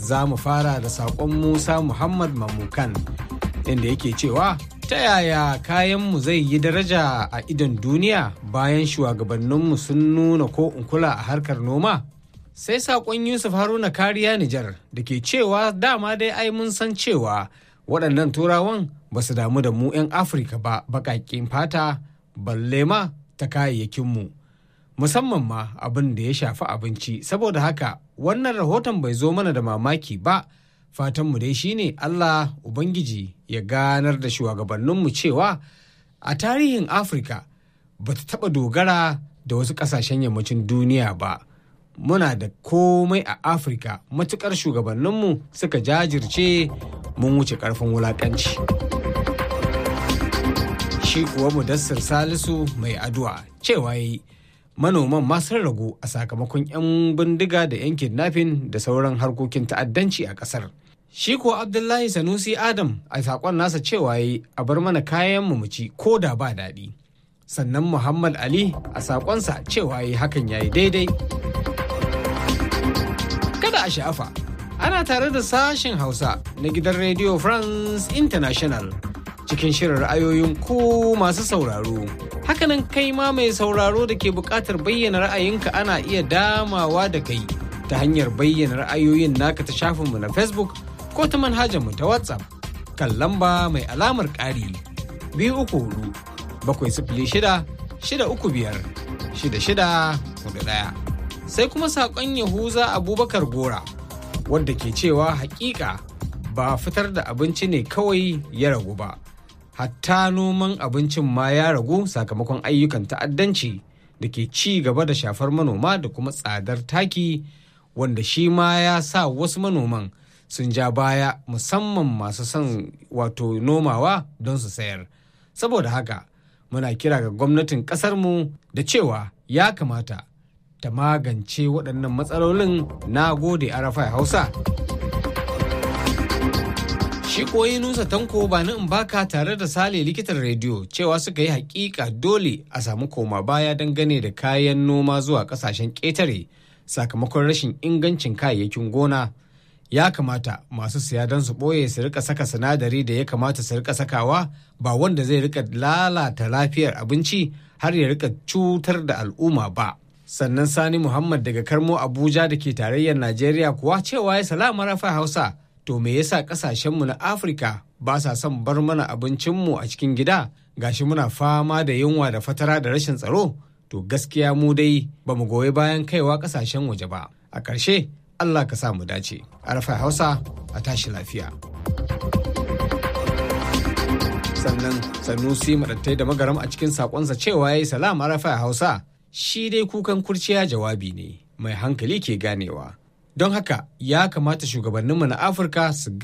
za mu fara da saƙon musa muhammad mamukan inda yake cewa ta yaya kayanmu zai yi daraja a idon duniya bayan shugabanninmu sun nuna ko in kula a harkar noma sai saƙon yusuf haruna kariya nijar da ke cewa dama dai ai mun san cewa waɗannan turawan ba su damu da mu 'yan afirka ba baƙaƙen fata balle ma ta kayayyakinmu musamman ma abin da ya shafi abinci saboda haka wannan rahoton bai zo mana da mamaki ba fatanmu dai shine allah ubangiji ya ganar da shugabanninmu cewa a tarihin afirka ba ta taɓa dogara da wasu ƙasashen yammacin duniya ba muna da komai a afirka matukar shugabanninmu suka jajirce mun wuce ƙarfin wulaƙanci shi kuwa mudassir salisu mai addu'a cewa yi manoman ma sun ragu a sakamakon 'yan bindiga da 'yan kidnapping da sauran harkokin ta'addanci a ƙasar shi kuwa abdullahi sanusi adam a saƙon nasa cewa yi a bar mana kayan mu ci ko da ba daɗi sannan muhammad ali a saƙonsa cewa yi hakan ya yi daidai kada a sha'afa ana tare da sashen hausa na gidan radio france international cikin shirin ra'ayoyin ku masu sauraro hakanan kai ma mai sauraro da ke buƙatar bayyana ra'ayinka ana iya damawa da kai ta hanyar bayyana ra'ayoyin naka ta shafinmu na facebook ko ta manhajarmu ta whatsapp kan lamba mai alamar ƙari biyu uku hudu bakwai sifili shida shida uku biyar shida shida hudu ɗaya sai kuma saƙon yahuza abubakar gora wadda ke cewa hakika ba fitar da abinci ne kawai ya ragu ba hatta noman abincin ma ya ragu sakamakon ayyukan ta'addanci da ke ci gaba da shafar manoma da kuma tsadar taki wanda shi ma ya sa wasu manoman sun ja baya musamman masu son wato nomawa don su sayar saboda haka muna kira ga gwamnatin ƙasarmu da cewa ya kamata ta magance waɗannan matsalolin na gode arafa hausa shi koyi nusa tanko ba na in baka tare da sale likitan rediyo cewa suka yi hakika dole a samu koma baya dangane da kayan noma zuwa kasashen ƙetare sakamakon rashin ingancin kayayyakin gona ya kamata masu siya don su ɓoye su rika saka sinadari da ya kamata su rika sakawa ba wanda zai rika lalata lafiyar abinci har ya rika cutar da al'umma ba sannan sani muhammad daga karmo abuja da ke tarayyar najeriya kuwa cewa ya salama rafa hausa to me yasa kasashenmu na afirka ba sa son bar mana abincinmu a cikin gida gashi muna fama da yunwa da fatara da rashin tsaro to gaskiya mu dai ba mu goyi bayan kaiwa kasashen waje ba a ƙarshe allah ka sa mu dace arfa hausa a tashi lafiya sannan sanusi maɗattai da magaram a cikin saƙonsa cewa ya yi salam arfa hausa shi dai kukan kurciya jawabi ne mai hankali ke ganewa don haka ya kamata shugabanninmu na afirka su